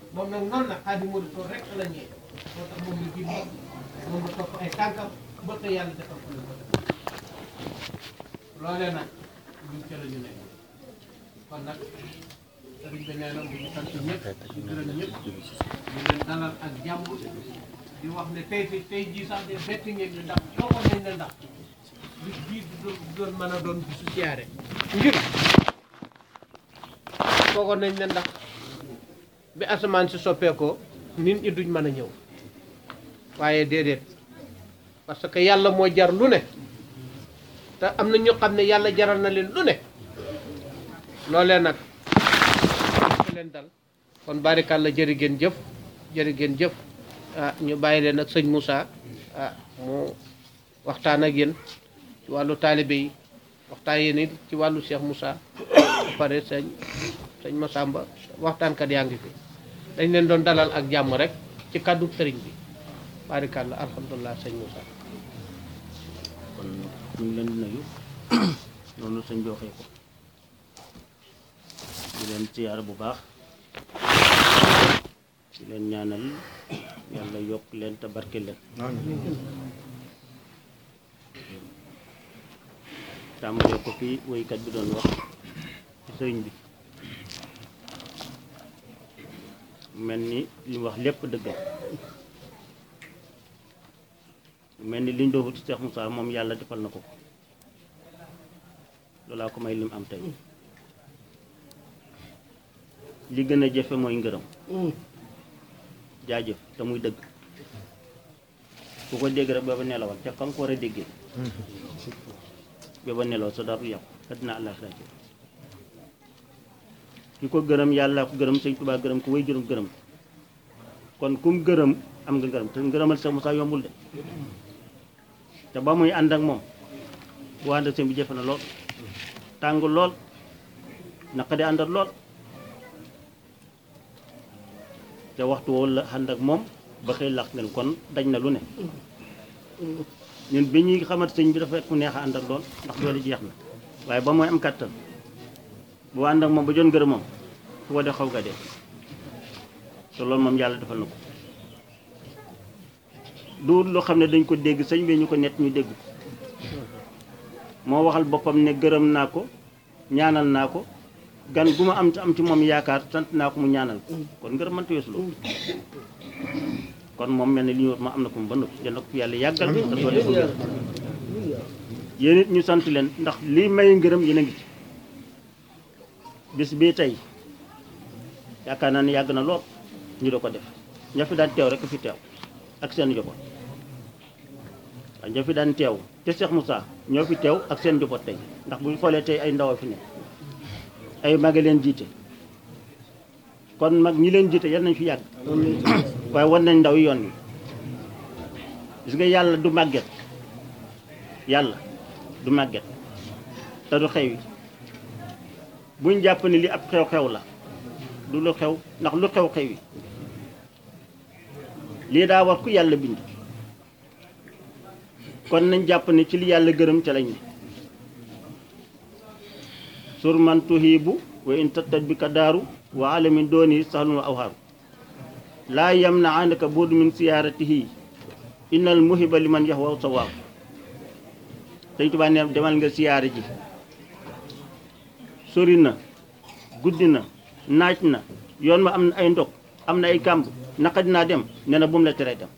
moom nag noonu la Xaadimu Rasuul rek la ñee moo tax moom la jiit moom la topp ay tànkam ba tey yàlla defal ko lu ko def loolee nag ñun ca la ñu nekk kon nag sëriñ bi nee na mu ngi sant ñëpp di gërëm ñëpp di leen dalal ak jàmm di wax ne tey fi tey jii sax de bett ngeen ñu ndax foogoon nañ ne ndax bis bii du doon du doon mën a doon bisu siyaare ngir foogoon nañ ne ndax bi asamaan si soppeekoo nit ñi duñ mën a ñëw waaye déedéet parce que yàlla moo jar lu ne te am na ñu xam ne yàlla jaral na leen lu ne loolee nag ci leen dal kon barikàlla jërë ngeen jëf jërë ngeen jëf ah ñu bàyyi leen ak sëñ Moussa ah mu waxtaan ak yéen ci wàllu taalibe yi waxtaan yéen it ci wàllu Cheikh Moussa ba pare sëñ sëñ Massamba waxtaankat yaa ngi fi dañ leen doon dalal ak jàmm rek ci kàddu sëriñ bi barikàlla alhamdulilah sëñ Moussa kon ñu ngi leen di nuyu noonu sëñ bi waxee ko di leen siyaar bu baax di leen ñaanal yàlla yokk leen te barke leen tàmbalee ko fii woykat bi doon wax ci sëriñ bi mel ni li mu wax lépp dëgg la mel ni liñ doofu ci Cheikh Moussa moom yàlla defal na ko ko loolaa ko may lim am tey li gën a jafe mooy ngërëm jaajëf te muy dëgg ku ko dégg rek booba nelawal ca kan ko war a déggee booba nelaw sa dara du yàqu àddina àllaaxira ci ki ko gërëm yàlla ko gërëm sëñ Tuubaa gërëm ko way juróom gërëm kon kum gërëm am nga ngërëm te ngërëmal Cheikh Moussa yombul de te ba muy ànd ak moom bu ànd ak sëñ bi jafe na lool tàng lool naqadi àndal lool te waxtu woo la ànd ak moom ba xëy laq ngeen kon daj na lu ne ñun bi ñuy xamat sëñ bi dafa fekk mu neex a àndal lool ndax doole jeex na waaye ba mooy am kàttan bu ànd ak moom ba jon gërëm moom fu ko def xaw ga dee te loolu moom yàlla defal na ko du loo xam ne dañ ko dégg sëñ bi ñu ko nett ñu dégg ko moo waxal boppam ne gërëm naa ko ñaanal naa ko gan gu ma am am ci moom yaakaar sant naa ko mu ñaanal ko kon ngërëm mënta weesu loolu kon moom mel ne li ñu wax ma am na ko mu ba noppi jënd ko fi yàlla yàggal te doole ko ngërëm yéen it ñu sant leen ndax lii may ngërëm yéen a ngi ci bis bii tey yaakaar naa ne yàgg na lool ñu doo ko def ña fi daan teew rek fi teew ak seen njaboot waaye ñoo fi daan teew te Cheikh Moussa ñoo fi teew ak seen njaboot tey ndax bu ñu xoolee tey ay ndaw a fi ne ay mag a leen jiite kon mag ñi leen jiite yal nañ fi yàgg waaye wan nañ ndaw yi yoon wi gis nga yàlla du màgget yàlla du màgget te du xew yi buñ jàpp ni li ab xew-xew la du lu xew ndax lu xew xew yi lii daa war ku yàlla bind kon nañ jàpp ne ci li yàlla gërëm ca lañ ne sur man tuhibu wa in tattat bi ka daaru wa alamin dooni sahlun wa awhaaru laa yam na àndaka buudu min siyaaratihi innal muhiba liman yahwa sawaaw Sëñ Tuubaa ne demal nga siyaare ji sori na guddi na naaj na yoon ma am na ay ndog am na ay kàmb naka dinaa dem nee na bu mu la teree dem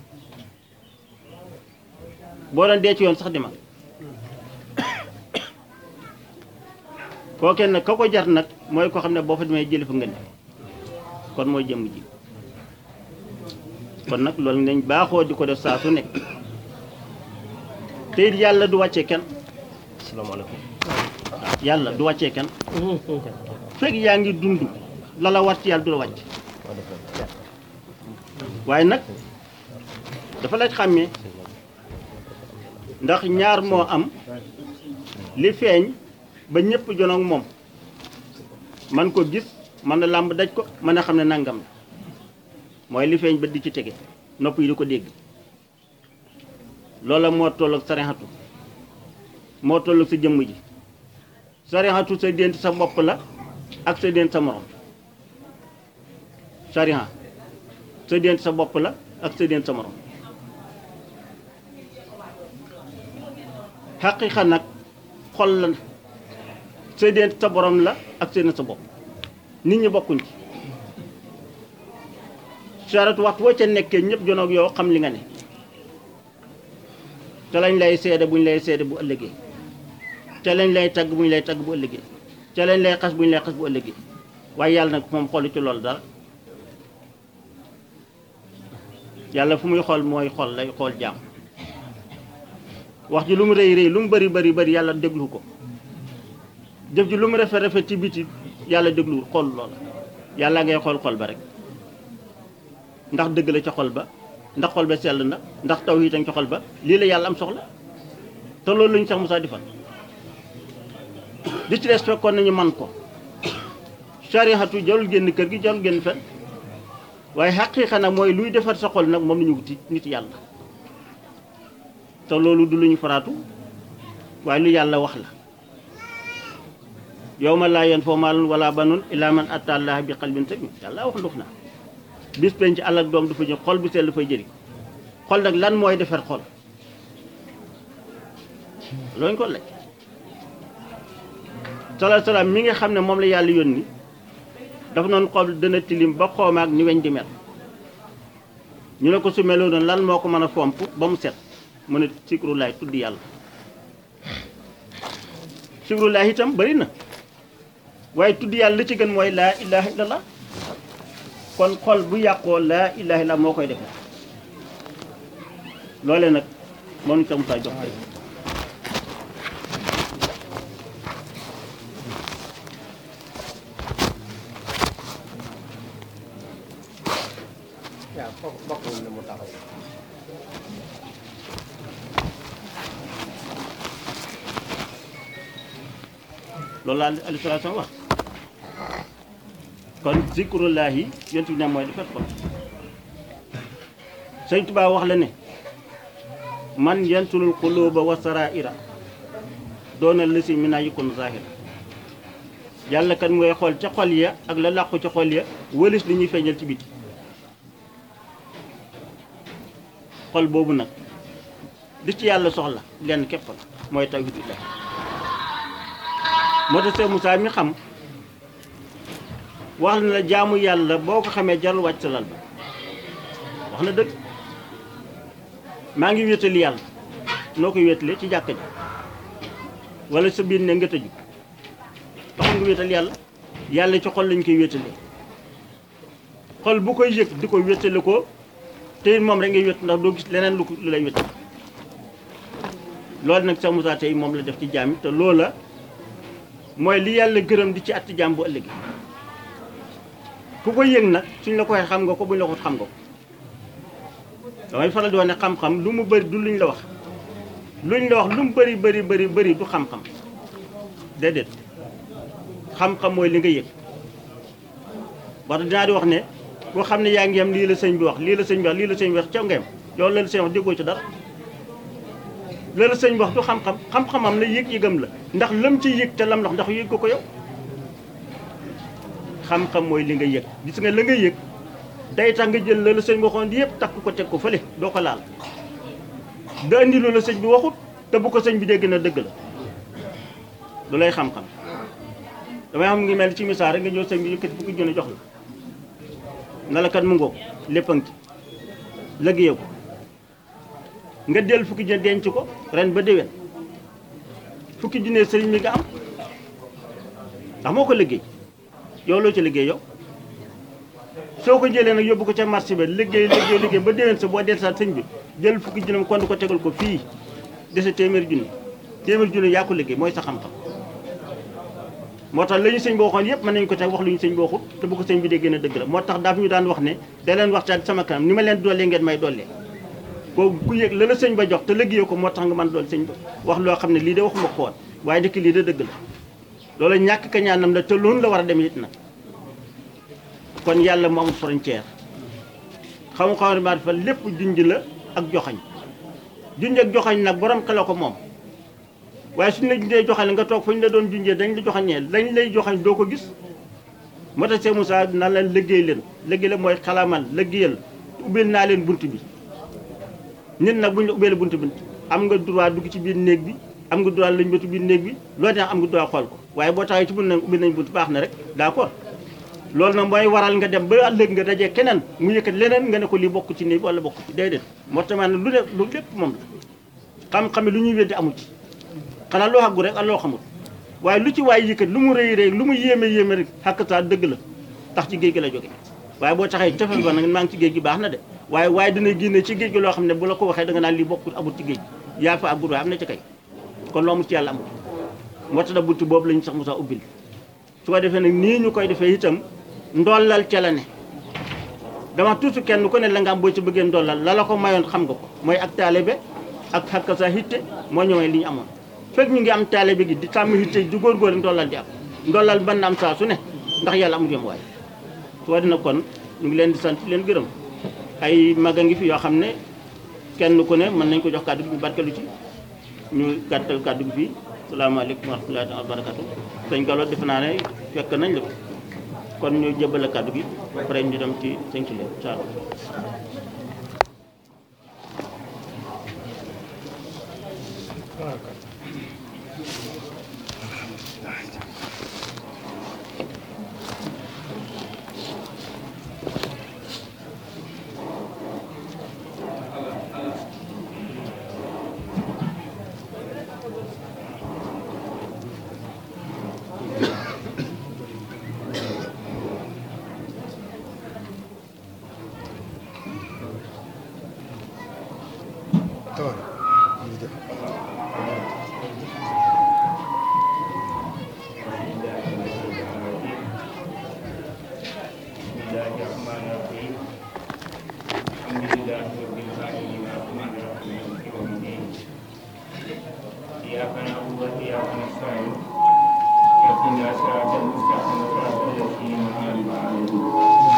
boo doon dee ci yoon sax demal kookee nag ka ko jar nag mooy ko xam ne boo fa demee jëli fa nga ne kon mooy jëmm ji kon nag loolu nañ baaxoo di ko def saa su nekk te it yàlla du wàccee kenn asalaamaaleykum yàlla du wàccee kenn fekk yaa ngi dund la la war ci yàlla du la wàcc waaye nag dafa laaj xàmmee ndax ñaar moo am li feeñ ba ñëpp jonoog moom man ko gis man na làmb daj ko mën a xam ne nangam la mooy li feeñ ba di ci tege nopp yi di ko dégg loola moo tolloog sarexatu moo tolloog sa jëmm ji sarexatu sa dént sa bopp la ak sa dént sa morom sariha sa diggante sa bopp la ak sa diggante sa morom xaqiqa nag xol la sa diggante sa borom la ak sa diggante sa bopp nit ñi bokkuñ ci saratu waxtu woo ca nekkee ñëpp jonoog yow xam li nga ne te lañ lay seede buñ lay seede bu ëllëgee te lañ lay tagg buñ lay tagg bu ëllëgee te lañ lay xas buñ lay xas bu ëllëgee waaye yàlla nag moom xoolu ci loolu dara yàlla fu muy xool mooy xool lay xool jaam wax ji lu mu rëy rëy lu mu bari bari bari yàlla déglu ko jëf ji lu mu rafet rafet ci biti yàlla dégluwul xool loola yàlla ngay xool xol ba rek ndax dëgg la ca xol ba ndax xol ba sell na ndax taw yi tam ca xol ba lii la yàlla am soxla te loolu lañu sax Musaa di fan di ci des fekkoon nañu man ko sarihatu jarul génn kër gi jarul génn fen waaye xaqiiqa nag mooy luy defar sa xol nag moom la ñu wuti nit yàlla te loolu du lu ñu faraatu waaye lu yàlla wax la yow ma laa yanfa'u maalun wala banuun illaa man ataa Allaaha bi qalbin saliim yàlla wax ndox na bis penc àll ak doom du fa jël xol bu sell dafay jëriñ xol nag lan mooy defar xol looñ ko laaj salaam salaam mi nga xam ne moom la yàlla yónni dafa noonu xol dana tilim ba xoomaak ni weñ di mel ñu ne ko su meloo noonu lan moo ko mën a fomp ba mu set mu ne sikrullaay tudd yàlla sikrullaay itam bari na waaye tudd yàlla li ci gën mooy laa ilaha illallah kon xol bu yàqoo laa ilaha illallah moo koy def loole nag moom ñu tam saa jox tey waaw foofu bokkul ne mu taxaw loolu la alayhi salaatu wa salaam wax kon zikrullahi yonent bi ne mooy defar xol sëñ Tuubaa wax la ne man yansulul quluba wa saraira doona lësi mi naa yëkkun zahira yàlla kan mooy xool ca xol ya ak la làqu ca xol ya wëlis li ñuy feeñal ci biti xol boobu nag di ci yàlla soxla lenn képp la mooy tawhidullah moo tax Seex Musaa mi xam wax na la jaamu yàlla boo ko xamee jarul wàcc sa lal ba wax na dëgg maa ngi wéetali yàlla noo koy wéetalee ci jàkka ji wala sa biir ne nga tëju taxul nga wéetal yàlla yàlla ci xol lañ koy wéetalee xol bu koy yëg di ko wéetale ko te it moom rek ngay wét ndax doo gis leneen lu ko lu lay wétal loolu nag Seex Musaa tey moom la def ci jaam yi te loola mooy li yàlla gërëm di ci atti jaam bu ëllëgee ku ko yëg nag suñ la ko waxee xam nga ko buñ la ko xam nga ko damay faral di wax ne xam-xam lu mu bëri du luñ la wax luñ la wax lu mu bëri bëri bëri bëri du xam-xam déedéet xam-xam mooy li nga yëg wax dinaa di wax ne boo xam ne yaa ngi yem lii la sëñ bi wax lii la sëñ bi wax lii la sëñ bi wax ca nga yem yow la la sëñ wax déggoo ci dara la la sëñ bi wax du xam-xam xam-xamam la yëg-yëgam la ndax lam ci yëg te lam wax ndax yëg ko ko yow xam-xam mooy li nga yëg gis nga la nga yëg day tax nga jël la la sëñ bi waxoon yëpp takk ko teg ko fële doo ko laal da andi lu la sëñ bi waxut te bu ko sëñ bi dégg na dëgg la lu lay xam-xam damay xam ngi mel ci misaal rek nga ñëw sëñ bi yëkkati fukki junni jox la na la kat mu ngoog lépp a ngi ci liggéeyoo ko nga del fukki junni denc ko ren ba déwén fukki junni sëriñ mi nga am ndax moo ko liggéey yow loo ci liggéey yow soo ko jëlee nag yóbbu ko ca marché ba liggéey liggéey liggéey ba déwén sa boo del sa sëñ bi jël fukki junni kon ko tegal ko fii dese téeméeri junni téeméeri junni yaa ko liggéey mooy sa xam-xam moo tax la ñu sëñ bi waxoon yëpp mën nañu ko teg wax lu ñu sëñ bi waxut te bu ko sëñ bi dee gën a dëgg la moo tax daaf ñu daan wax ne da leen waxtaan sama kanam ni ma leen dollee ngeen may dollee koo ku yëg la la sëñ ba jox te liggéeyoo ko moo tax nga mën dool sëñ ba wax loo xam ne lii de waxuma ko woon waaye dëkk lii de dëgg la loolu ñàkk ka ñaanam la te loolu la war a dem it nag kon yàlla mu amul frontière xam xam ne fa lépp junj la ak joxañ junj ak joxañ nag borom xela ko moom waaye suñu la junjee joxañ nga toog fu ñu la doon junjee dañ la joxañee lañ lay joxañ doo ko gis moo tax Cheikh Moussa nan leen liggéey leen liggéey leen mooy xalamal liggéeyal ubbil naa leen bunt bi nit nag bu ñu la ubbeele bunt bi am nga droit dugg ci biir néeg bi am nga droit lañ bëtu biir néeg bi loolu tax am nga droit xool ko waaye boo taxee ci bunt nag ubbil nañ bunt baax na rek d'accord loolu nag mooy waral nga dem ba ëllëg nga dajee keneen mu yëkkat leneen nga ne ko lii bokk ci néeg bi wala bokk ci déedéet moo tax maanaam lu ne lu lépp moom la xam-xam lu ñuy weddi amu ci xanaa loo xaggu rek ak loo xamul waaye lu ci waay yëkkat lu mu rëy rëy lu mu yéeme yéeme rek xàkk saa dëgg la tax ci géej gi la jóge waaye boo taxee cofeel ba nag maa ngi ci géej gi baax na de waaye waaye dina génne ci géej gi loo xam ne bu la ko waxee da nga naan lii bokkul amul ci géej yaa fa àggul waaye am na ci kay kon loo amul ci yàlla amul moo tax da buntu boobu la ñu sax Moussa ubbil su ko defee nag nii ñu koy defee itam ndollal ca la ne dama toujours kenn ku ne la nga am boo ci bëggee ndollal la la ko mayoon xam nga ko mooy ak taalibe ak xakka sa hitte moo ñëwee li ñu amoon fekk ñu ngi am taalibe gi di sàmm hitte di góorgóor ndollal di am ndollal mën na am saa su ne ndax yàlla amul yem waaye su dina kon ñu ngi leen di sant leen gërëm ay mag a ngi fi yoo xam ne kenn ku ne mën nañ ko jox kàddu gi ñu barkelu ci ñu gàttal kàddu gi fii salaamaaleykum wa rahmatullahi wa barakatu sëñ Gallo defe naa ne fekk nañ la kon ñu jëbal kàddu gi après ñu dem ci sëñ Tulle incha allah إياك نعبد وإياك نستعين اهدنا صراط المستقيم صراط الذين أنعمت عليهم